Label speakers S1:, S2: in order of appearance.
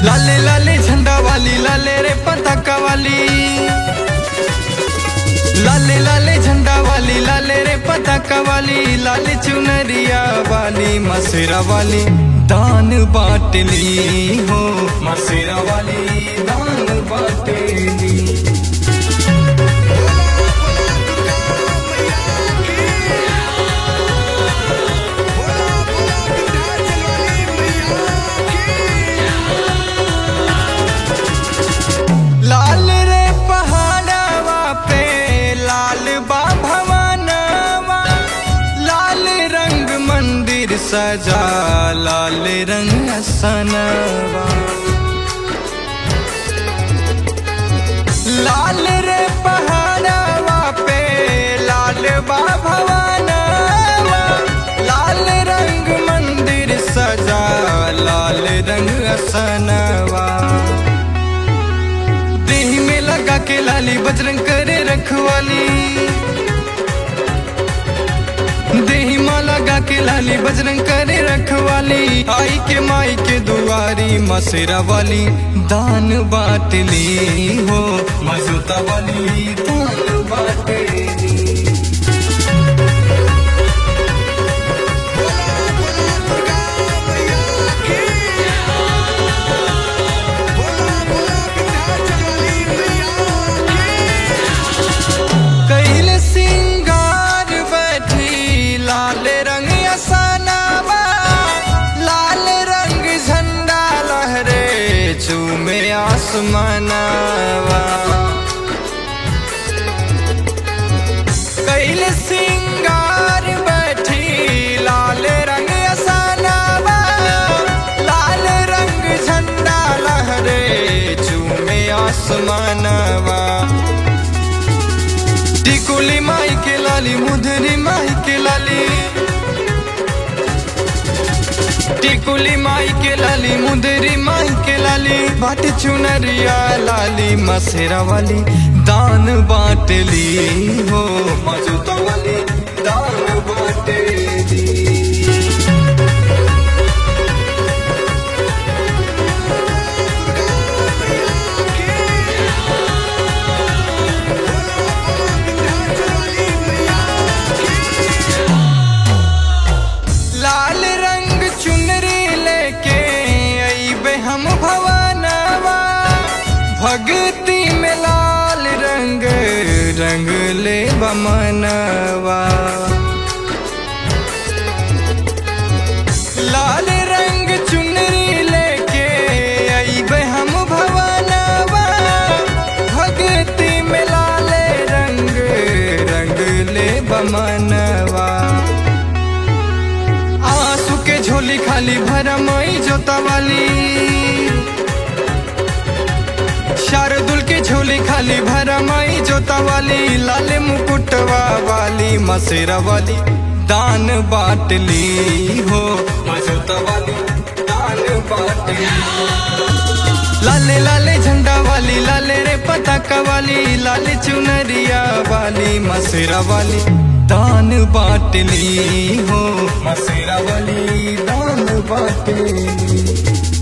S1: लाले लाले झंडा वाली लाले रे पताका वाली लाले लाले झंडा वाली लाले रे पताका वाली लाले चुनरिया वाली मसेरा वाली दान बाटली हो मसेरा वाली दान बाटली
S2: बोला बोला विंध्याचल वाली मैया की
S1: लाल रे पहाड़वा पे लाल बा भवनवा लाल रंग मंदिर सजा लाल रंग सनवा लाल रे पहाड़वा पे लाल बा भवनवा लाल रंग मंदिर सजा लाल रंग सनवा देह में लगा के लाली बजरंग करे रखवाली देही माँ लगा के लाली बजरंग करे रखवाली आई के माई के दुआरी मसेरा वाली दान बाटली हो मजूता वाली दान बाटली
S2: बोला बोला दुर्गा मैया की बोला बोला विंध्याचल वाली मैया की
S1: कैल सिंगार बैठी लाल रंग असानावा लाल रंग झंडा लहरे चूमे आसमानावा कैल सिंगार बैठी लाल रंग असानावा लाल रंग झंडा लहरे चूमे आसमानवा टिकुली माई के लाली मुधरी माई के लाली टिकुली माई के लाली मुदरी माई के लाली बाट चुनरिया लाली मसेरा वाली दान बाटली हो मजूता वाली दान बाटली लाल रंग चुनरी लेके अइबे हम भवनवा भक्ति में लाल रंग रंग ले बमनवा लाल रंग चुनरी लेके अइबे हम भवनवा भक्ति में लाल रंग रंग ले बमनवा आंसू के झोली खाली भरमई जोता वाली शारदुल के झोली खाली भरमई जोता वाली लाल मुकुटवा वाली मसेरा वाली दान बाटली हो मजोता वाली दान बाटली लाले लाले झंडा वाली लाले रे पताका वाली लाले चुनरिया वाली मसेरा वाली दान बाटली हो मसेरा वाली दान बाटली